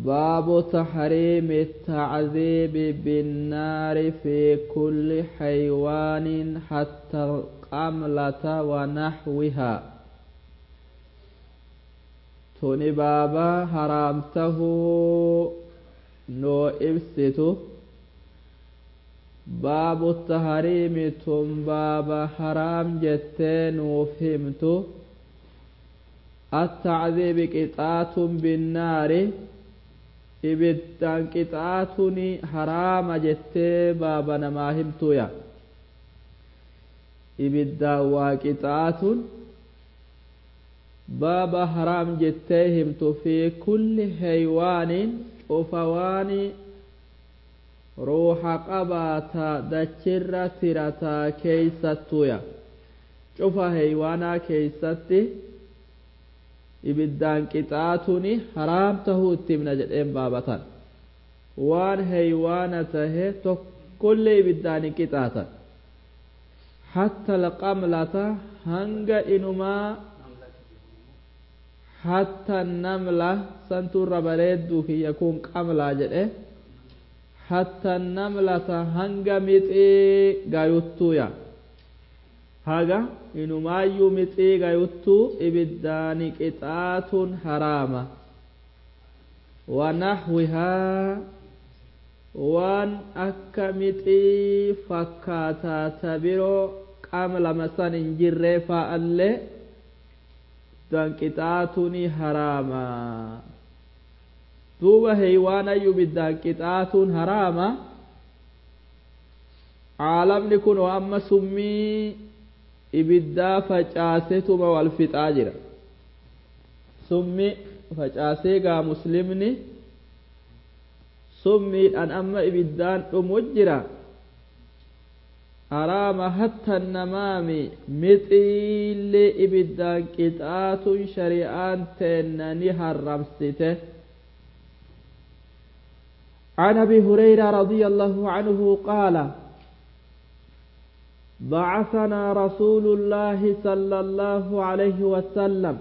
باب تحريم التعذيب بالنار في كل حيوان حتى القملة ونحوها توني بابا حرامته نو إبسته باب التحريم تم بابا حرام جتين وفهمته التعذيب قطعة بالنار ibiddaan qixaatuun haraama jettee baaba namaa himtuya ibiddaan waa qixaatuun baaba haraam jettee himtu fi kulli heeywaanin cufa waan ruuxa qabaata dachirra tirataa keeysattuya cufa heeywaanaa keeysatti ibiddaan qixaatuun haraam tahuu itti himna jedheen baabatan waan heeywaana tahe tokkollee ibiddaan hin qixaatan hatta alqamlata hanga inumaa hatta namla santuurra bareedduu kiyya kun qamlaa jedhe hatta namlata hanga mixii gayuttuuya haga inumaayyuu mixii gayuttuu ibiddaani qixaatuun haraama wanaxwihaa waan akka mixii fakkaataa ta biroo qaama lama san hin jirree fa'allee qixaatuun haraama duuba heeywaanayyuu ibiddaan qixaatuun haraama caalamni kun amma summii ibiddaa facaasetuma wal fixaa jira summi facaasee gaa muslimni summiidhaan amma ibiddaan dhumu jira haraama hatta namaami mixiillee ibiddaan qixaatuun shari'aan teenna ni harramsite عن ابي هريره رضي الله عنه قال بعثنا رسول الله صلى الله عليه وسلم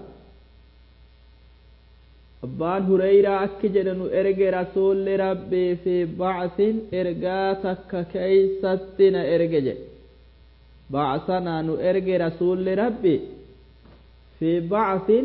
abbaan hureyraa akki jedhe nu erge rasuulli rabbii fi bacsin ergaa takka keeysatti na erge jedhe bacsanaa nu erge rasuulli rabbi fi bacsin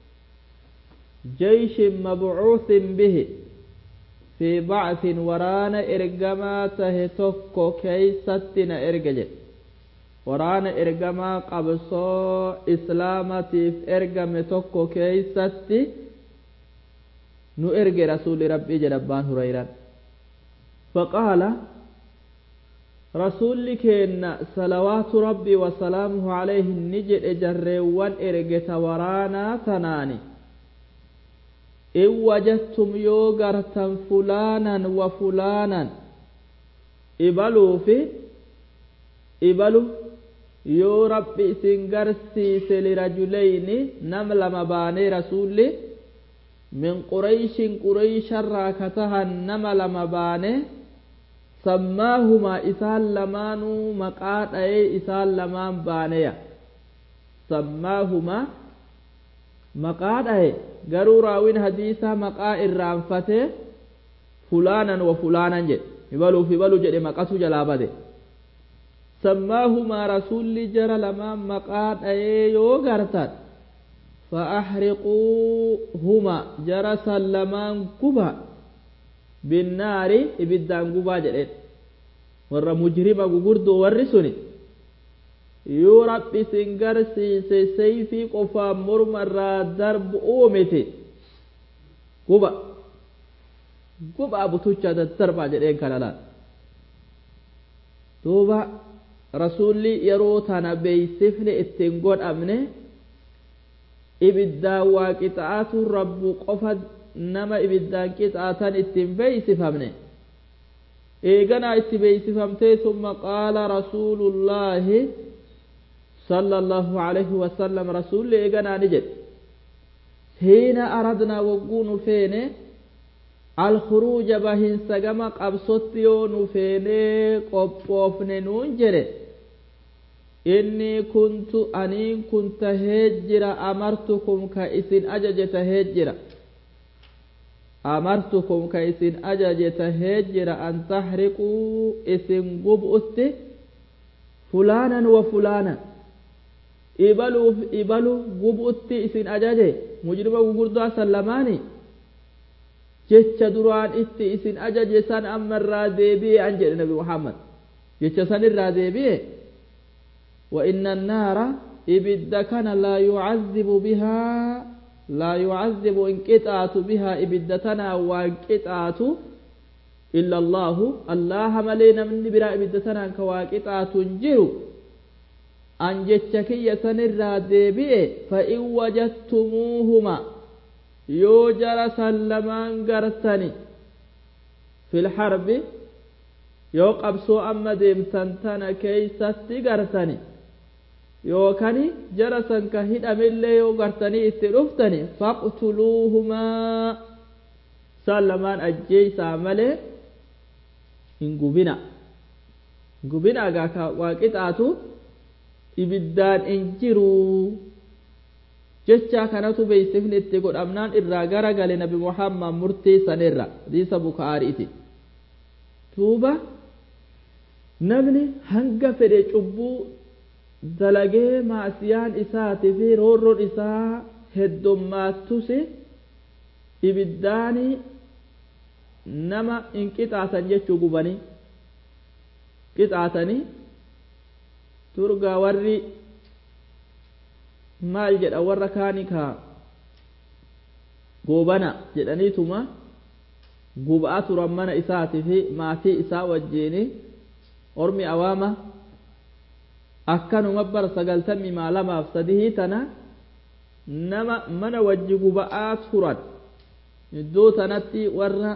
jeyshin mabcuusin bihi fi bacsin waraana ergamaa tahe tokko keeysatti na erge jedhe waraana ergamaa qabsoo islaamatiif ergame tokko keeysatti nu erge rasuuli rabbii jedha abbaan hurayran faqaala rasuulli keenna salawaatu rabbii wasalaamuhu alayhi ni jedhe jarreewwan ergeta waraanaa tanaani in wajattum yoo gartan fulaanan wa fulaanan ibaluufi ibalu yoo rabbi isin garsiise lirajuleyni nam lama baanee rasuulli min qurayshin quraysharraa katahan nama lama baane sammaahumaa isaan lamaanuu maqaa dha'ee isaan lamaan baaneya sammaahumaa maqaa dha'e garuu raawin hadiisaa maqaa irraanfatee fulaanan wa fulaanan jedhe ibaluuf ibalu jedhe maqatu jalaa bade sammaahumaa rasuulli jara lamaan maqaa dha'ee yoo gartan فأحرقوهما جرسا لمان قبا بالنار إبدان قبا جلين warra mujrima gugurdoo warri suni yoo rabbi sin garsiise sayfii qofaan morma irraa darbu uumite guba guba butucha daddarbaa jedheen kana laal duuba rasuulli yeroo tana beeysifne ittiin godhamne ibiddaan waa qixaatu rabbu qofa nama ibiddaan qixaatan ittiin beeysifamne eeganaa itti beeysifamtee summa qaala rasuulullaahi sala allahu alayhi wasalam rasulli eeganaa ni jedhe hiina aradnaa wogguu nu feene alkhuruuja bahinsa gama qabsotti yoo nu feenee qophoofne nuun jedhe inni kuntu aniin kun tahee jira amartukum ka isin ajaje tahee jira amartukum ka isin ajaje tahee jira an tahriquu isin gub'utti fulaanan wa fulaanan ibaluuf ibalu gub'utti isin ajaje mujrima gugurdaa san lamaani jecha duraan itti isin ajaje san amma irraa deebi'e an jedhe nabi muhammad jecha san irraa deebi'e wa inna annaara ibidda kana laa yucazzibu bihaa laa yucazzibu in qixaatu bihaa ibidda tanaa waan qixaatu illa allaahu allaha malee namni biraa ibidda tanaan ka waa qixaatu hin jiru an jecha kiyya sanirraa deebi'e fa'in wajadtumuuhuma yoo jara san lamaan gartani fil harbi yoo qabsoo amma deemtan tana keeysatti gartani yookani jara san ka hidhamillee yoo gartanii itti dhuftani faqtuluuhumaa san lamaan ajjeeysaa malee hin gubina hin gubina egaa ka waa qixaatu ibiddaan hin jiru jecha kanatu beeksifni itti godhamnaan irraa gara gale nabi muhammad murtii sanirra hadiisa bukaariiti duuba namni hanga fedhe cubbuu dalagee maasiyaan isaatii fi roorroon isaa heddummaattus ibiddaani nama hin qixaatan jechuu gubanii qixaatanii turgaa warri maal jedha warra kaani kaa goobana jedhaniituma guba'aa turan mana isaatii fi maatii isaa wajjiini ormi awaama akkanuma bara sagaltamii maa lamaaf sadihii tana nama mana wajji guba'aa turan iddoo tanatti warra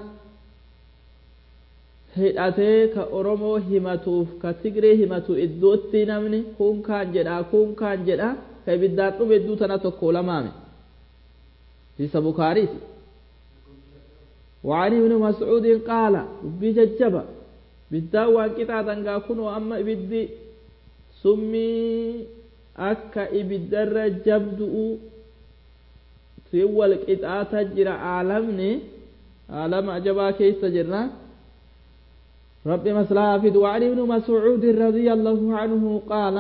hidhatee ka oromoo himatuuf ka tigree himatu iddootti namni kun kaan jedha kun kaan jedha ka ibiddaan dhume iddoo tana tokko lamaame isa bukaariiti وعن ابن مسعود قال بججبة biddaan waan qixaatan gaa kunoo amma ibiddi summii akka ibiddarra jabdu'u siin wal qixaata jira aalamni aalama ajabaa keessa jirra رب مسلها في وعن ابن مسعود رضي الله عنه قال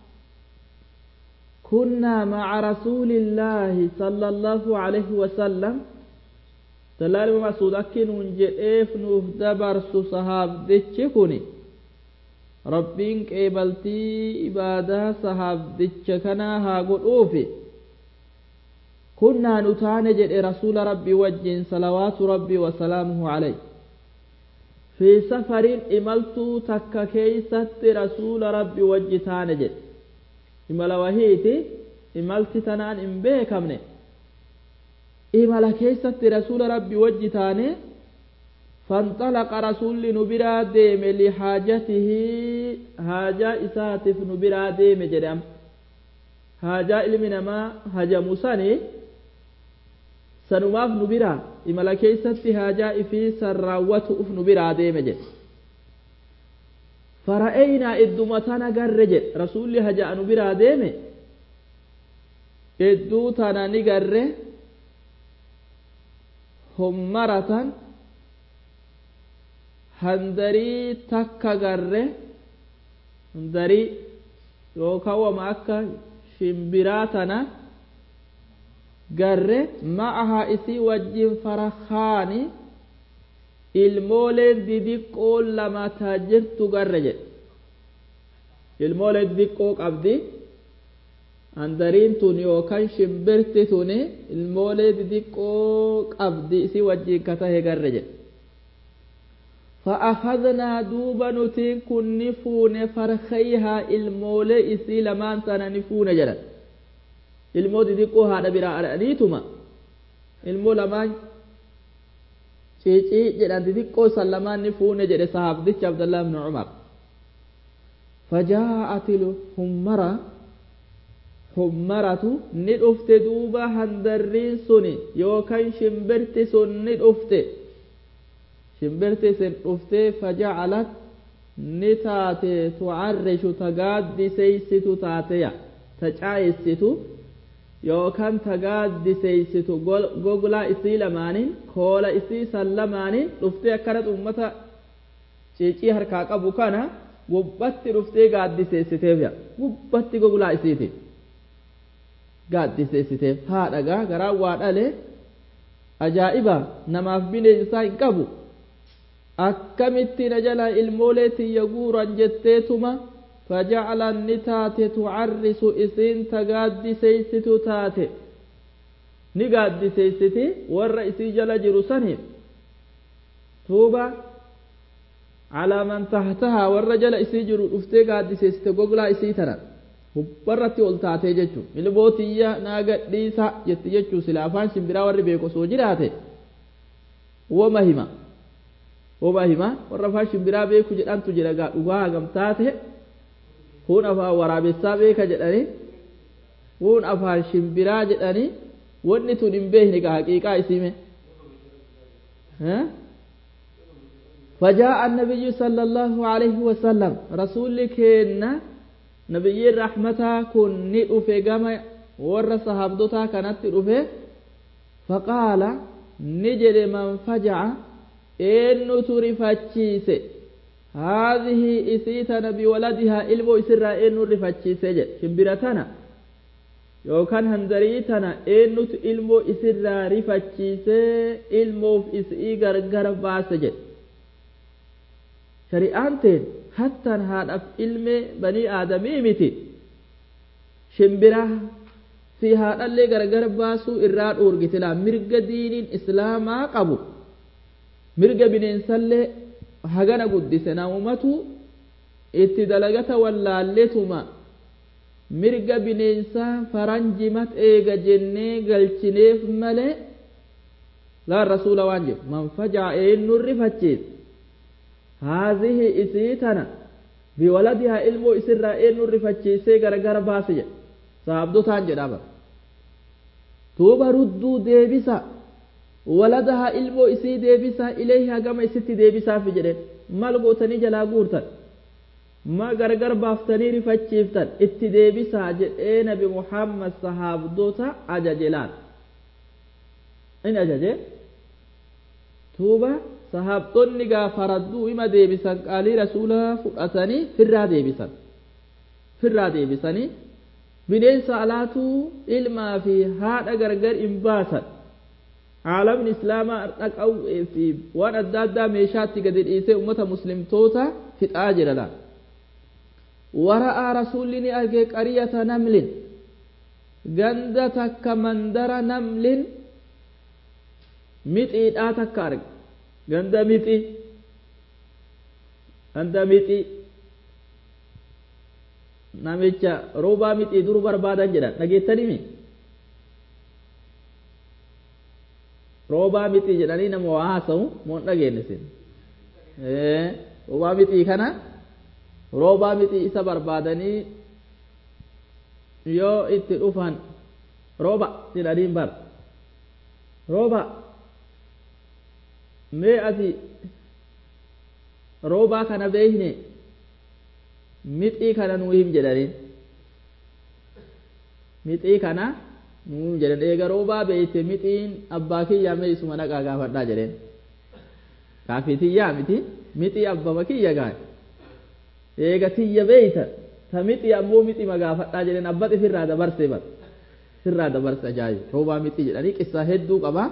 كنا مع رسول الله صلى الله عليه وسلم دلال مسعود أكن جئف نوف دبرس صحاب دتش كوني ربين قبلتي إبادة صحاب دتش كنا هاقول أوفي كنا نتانج رسول ربي وجه صلوات ربي وسلامه عليه في سفر إملت تك كيست رسول ربي وجتان جد إملا وهيتي إملت تنان إن بيكمني إملا كيست رسول ربي وجتان فانطلق رسول نبرا ديم لحاجته حاجة إساتف نبرا ديم جدام حاجة إلمنا ما حاجة مساني sanumaaf nu biraa imala keeysatti haajaa ifii san raawwatu uf nu biraa deeme jedhe fara'eynaa idduma tana garre jedhe rasulli haja'a nu biraa deeme idduu tana ni garre hummaratan handarii takka garre handarii yookaan wama akka shimbiraa tana garre ma'ahaa isii wajjin farakhaani ilmooleen didiqqoo lama taa jirtu garre jedhe ilmoolee didiqqoo qabdi handariin tun yookaan shimbirti tun ilmoolee didiqqoo qabdi isii wajjin ka tahe garre jedhe فأخذنا دوبا نتين كن نفون فرخيها المولى إسي لمان تانا نفون جلد ilmoo xixiqqoo haadha biraa adhaniituma ilmoo lamaan ciicii jedhan xixiqqoo san lamaan ni fuune jedhe sahaabdichi abdallah ibnu cumar fajaa'ati hummara hummaratu ni dhufte duuba handarriin suni yookaan shimbirti sun ni dhufte shimbirti sin dhufte faja'alat ni taate tucarrishu ta gaaddiseysitu taateya ta caayessitu yookaan tagaaddiseysitu goglaa isii lamaaniin koola isii san lamaaniin dhuftee akkanat ummata ciicii harkaa qabu kana gubbatti dhuftee gaaddiseessiteef gubbatti goglaa isiiti gaaddiseessiteef haadhagaa garaa waa dhale ajaa'iba namaaf bineensaa hin qabu akkamittiin ajala ilmoolee tiyya guuran jetteetuma فجعل النتات تعرس إسين تقاد سيست تاتي نقاد سيستي والرئيس جل جرسانه توبة على من تحتها والرجل إسيجر أفتي قاد سيست قوقلا إسيتنا hubbarratti ol taatee jechuun ilbootiyya naaga dhiisa jetti jechuu sila afaan shimbiraa warri beeku osoo jiraate wama hima wama hima warra afaan shimbiraa beeku jedhantu jira gaa dhugaa hagam taate kun afaan waraabessaa beeka jedhanii kun afaan shimbiraa jedhanii wanni tun hin beekne gaa haqiiqaa isiime فجاء النبي صلى الله عليه وسلم رسول كينا نبي الرحمة كن نئفه قام ور صحابتها كانت تئفه فقال نجد من فجع إن ترفتشيس هذه إسيتنا بولدها إلبو إسرا إن رفتشيس شمبرتنا yookaan handarii tana eenyutu ilmoo isirraa rifachiisee ilmoof isii gargar baase jedhe shari'aan teen hattaan haadhaaf ilmee banii aadamii miti shimbira fi haadhallee gargar baasuu irraa dhoorgitila mirga diiniin islaamaa qabu mirga bineensallee hagana guddise namumatu itti dalagata wallaalletuma mirga bineensaa faranjimat eega jennee galchineef malee laan rasuula waan jedhu man faja'a eenyu rifachiise haadhihi isii tana biwaladihaa ilmoo isirraa eenyu rifachiisee gargar baase jedhe sahabdotaan jedhama tuuba rudduu deebisa waladahaa ilmoo isii deebisa ileehaa gama isitti deebisaaf jedhe mal gootanii jalaa guurtan ma gargar baaftanii rifachiiftan itti deebisaa jedhee nabi muhammad sahaabdota ajaje laal in ajaje tuuba sahaabtonni gaafa radduu ima deebisan qaalii rasuulaa fudhatanii firraa deebisan firraa deebisanii bineensa alaatuu ilmaa fi haadha gargar hin baasan caalamni islaamaa dhaqawee fi waan adda addaa meeshaatti gadi dhiisee ummata muslimtoota fixaa jira laal wara'aa rasuulli ni arge qariyata namlin ganda takka mandara namlin mixiidhaa takka arge ganda mixi ganda mixi namicha roobaa mixii dur barbaadan jedhan dhageettanimi roobaa mixii jedhanii nama waa haasa'u moon dhageenye sin roobaa mixii kana roobaa mixii isa barbaadanii yoo itti dhufan rooba jedhaniin bar rooba mee ati roobaa kana beekne mixii kana nuu him jedhaniin mixii kana nuu him jedhan eega roobaa beeyte mixiin abbaa kiyyaa mee isuma dhaqaa gaafadhaa jedheen kaafii tiyyaa miti mixii abbama kiyya gaane eega tiyya beeyta ta mixii ammoo mixii magaafadhaa jedheen abbati firraa dabarse bar firraa dabarse ajaa'iba roobaa mixii jedhanii qissaa hedduu qabaa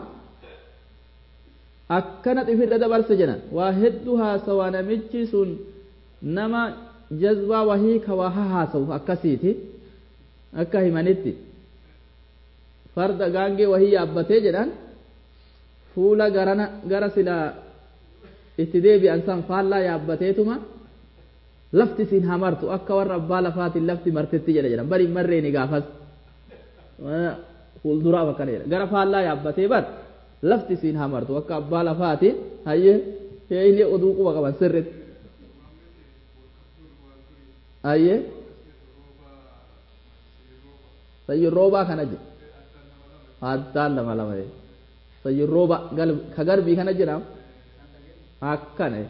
akkana xifirra dabarse jedhan waa hedduu haasawaa namichi sun nama jazbaa wahii ka waa haasawu akkasiiti akka himanitti farda gaangee wahii yaabbatee jedhan fuula garana gara silaa itti deebi'an san faallaa yaabbateetuma lafti siin hamartu akka warra abbaa lafaatiin lafti martetti jedha jedhan bari marreeni gaafas fuulduraaf akkana jedha gara faallaa yaabbatee bar lafti siin hamartu akka abbaa lafaatiin hayyee inni oduu quba qaban sirritti hayyee sayyin roobaa kana jedhe addaan lama lama jedhe sayyin rooba ka garbii kana jedham akkana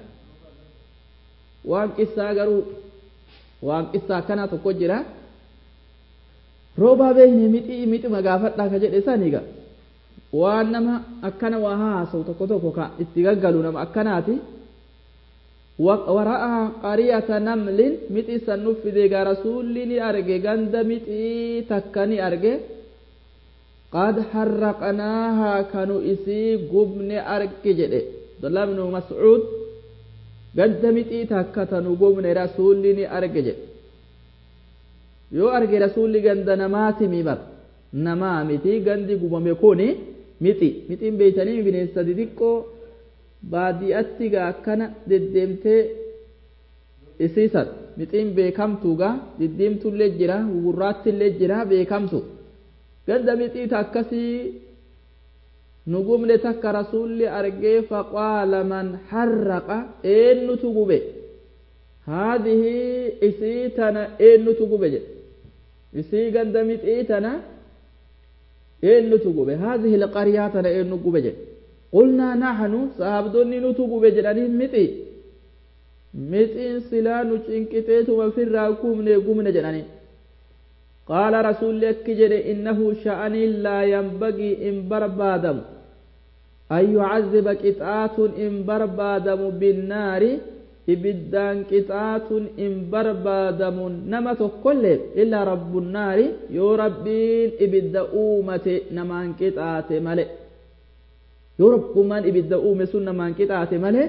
waan qissaa garuu waan qissaa akkanaa tokko jira roobaa beekne mixii mixima gaafadhaa ka jedhe saniga waan nama akkana waa haasa'u tokko tokko ka itti gaggalu nama akkanaati wara'aa qariyata namlin mixii san nuffide gaa rasuulli ni arge ganda mixii takka ni arge qad harraqnaahaa kanu isii gubne arge jedhe abdullah ibnu mas'uud ganda mixii takka tanu gubne rasuulli ni arge jedhe yoo arge rasuulli ganda namaati mi bar namaa miti gandi gubame kuni mixi mixiin beeytanii bineensa xixiqqoo baadiyyaatti gaa akkana deddeemtee isiisan mixiin beekamtuugaa diddiimtullee jira gugurraattillee jira beekamtu ganda mixiita akkasii nu gubne takka rasuulli argee faqaala man harraqa eennutu gube haadihi isii tana eennutu gube jedhe isii ganda mixii tana eennutu gube haadihi ilqaryaa tana eennu gube jedhe qulnaa naxnu sahaabdonni nutu gube jedhanii mixi mixiin silaa nu cinqixeetuma firraa gubne gubne jedhanii qaala rasuulli akki jedhe innahu sha'anii laa yanbagii in barbaadamu an yucazziba qixaatun in barbaadamu binnaari ibiddaan qixaatun in barbaadamu nama tokkollee illaa rabbunnaari yoo rabbiin ibidda uumate namaan qixaate male yoo rabbummaan ibidda uume sun namaan qixaate male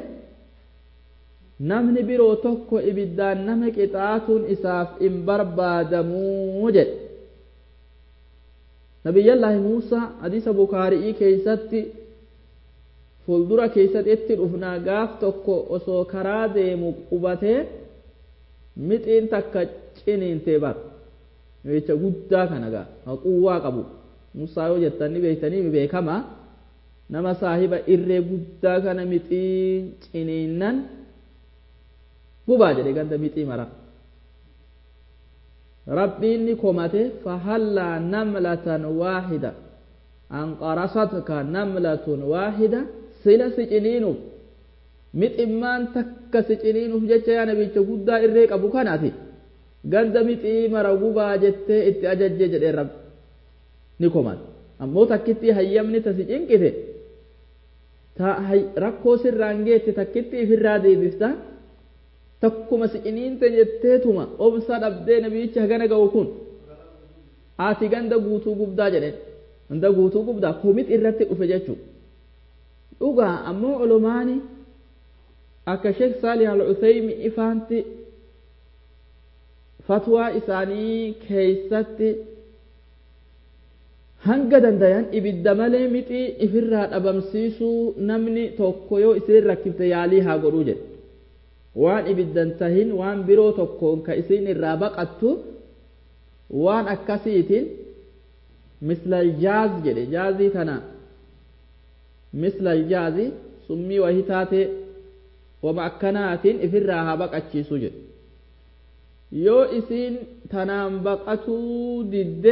namni biroo tokko ibiddaan nama qixaatuun isaaf in barbaadamuu jedhe nabiyyallaahi muusaa hadiisa bukaarii keessatti fuuldura keessatti itti dhufnaa gaaf tokko osoo karaa deemu qubatee mixiin takka ciniintee bar jecha guddaa kana gaa quwwaa qabu muusaa yoo jettan ni beektanii beekama nama saahiba irree guddaa kana mixiin ciniinnan gubaa jedhe ganda mixii mara rabbiin ni komate fahallaa namlatan waahida anqarasatka namlatun waahida sila si ciniinuuf miximmaan takka si ciniinuuf jecha yaa nabicha guddaa irree qabu kanaati ganda mixii mara gubaa jettee itti ajajje jedhee rabbi ni komate ammoo takkitti hayyamni ta si cinqite ta rakkoo sirraan geette takkitti ifirraa deebifta takkuma si ciniinte jetteetuma obsa dhabdee nabicha hagana ga'u kun ati ganda guutuu gubdaa jedhen ganda guutuu gubdaa kumit irratti dhufe jechuu dhugaa ammoo olomaani akka sheek saalih al useymi ifaanti fatwaa isaanii keeysatti hanga dandayan ibidda malee mixii ifirraa dhabamsiisuu namni tokko yoo isin rakkifte yaalii haa godhuu jedhe waan ibiddan tahin waan biroo tokkoon ka isin irraa baqattu waan akkasiitiin mislal jaaz jedhe jaazii tana mislal jaazi summii wahii taate wama akkanaatiin ifirraa haa baqachiisu jedhe yoo isin tanaan baqatuu didde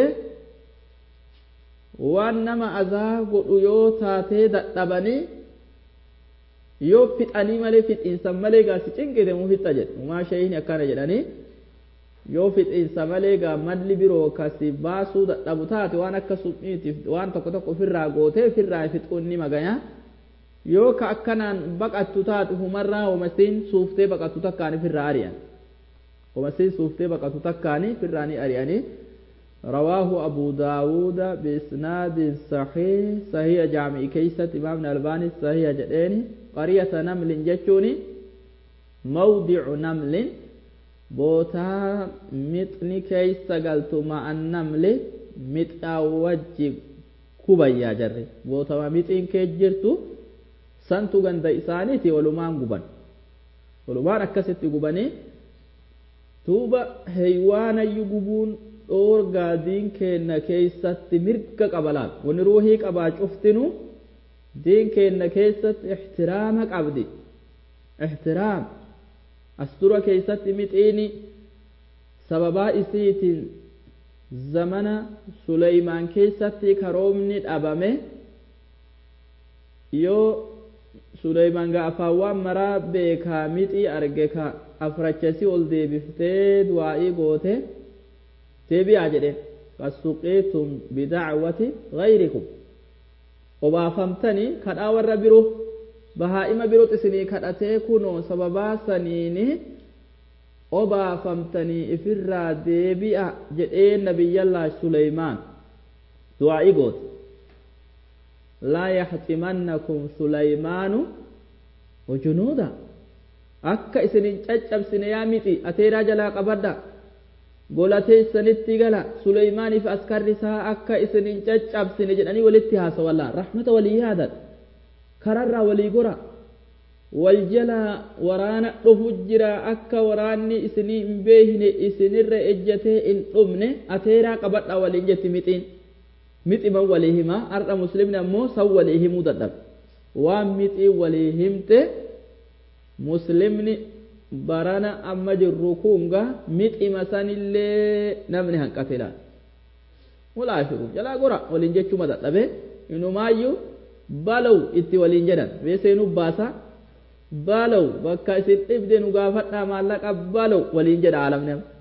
waan nama azaa godhu yoo taatee dadhabanii yoo fixanii malee fixiinsa malee gaa si cinqite mu fixa jedhe umaa sheeyini akkana jedhanii yoo fixiinsa malee gaa malli biroo kasi baasuu dadhabu taate waan akka summiitiif waan tokko tokko ofirraa gootee ofirraa fixuun ni magaya yoo ka akkanaan baqattu taate humarraa homasiin suuftee baqattu takkaan ofirraa ari'an homasiin suuftee baqattu takkaan ofirraa ni ari'anii رواه أبو داود بإسناد صحيح صحيح جامع كيسة إمام الألباني صحيح جديني قرية نمل جتوني موضع نمل بوتا متني كيسة قلت مع النمل متأ وجه كوبايا جري بوتا ما متين كيجرتو سنتو غند إسانيتي ولمان قبن ولمان أكست قبني توبا هيوانا يقبون dhoorgaa diin keenna keessatti mirga qabalaan wani ruuhii qabaa cuftinu diin keenna keessatti ixtiraama qabdi ixtiraam astura keessatti mixiini sababaa isiitiin zamana suleymaan keessatti karoomni dhabame yoo suleymaan ga afaawwan maraa beekaa mixii arge ka afrachasi ol deebiftee du'aa'ii goote deebi'aa jedheen kasuqiitum bidacwati gayrikum obaafamtanii kadhaa warra biroo bahaa'ima biroot isinii kadhatee kunoo sababaa saniini obaafamtanii ifirraa deebi'a jedhee nabiyyallaa suleymaan du'aa'ii goote laa yaxximannakum suleymaanu wajunuuda akka isinin caccabsine yaa mixi ateeraa jalaa qabadha golatee isanitti gala suleymaaniif askarri isaa akka isinin caccabsine jedhanii walitti haasawallaa rahmata walii yaadan kararraa walii gora wal jalaa waraana dhufu jira akka waraanni isinii hin beekne isinirra ejjatee hin dhumne ateeraa qabadha waliin jetti mixiin miximan walii himaa har'a muslimni ammoo san walii himuu dadhabe waan mixii walii himte muslimni barana amma jirru kunga mixima sanillee namni hanqate laal mulaashiru jalaa gora waliin jechuma dadhabe inumaayyuu balaw itti waliin jedhan beeseenuu baasa balaw bakka isin dhibde nu gaafadhaa maallaqa balaw waliin jedha alamne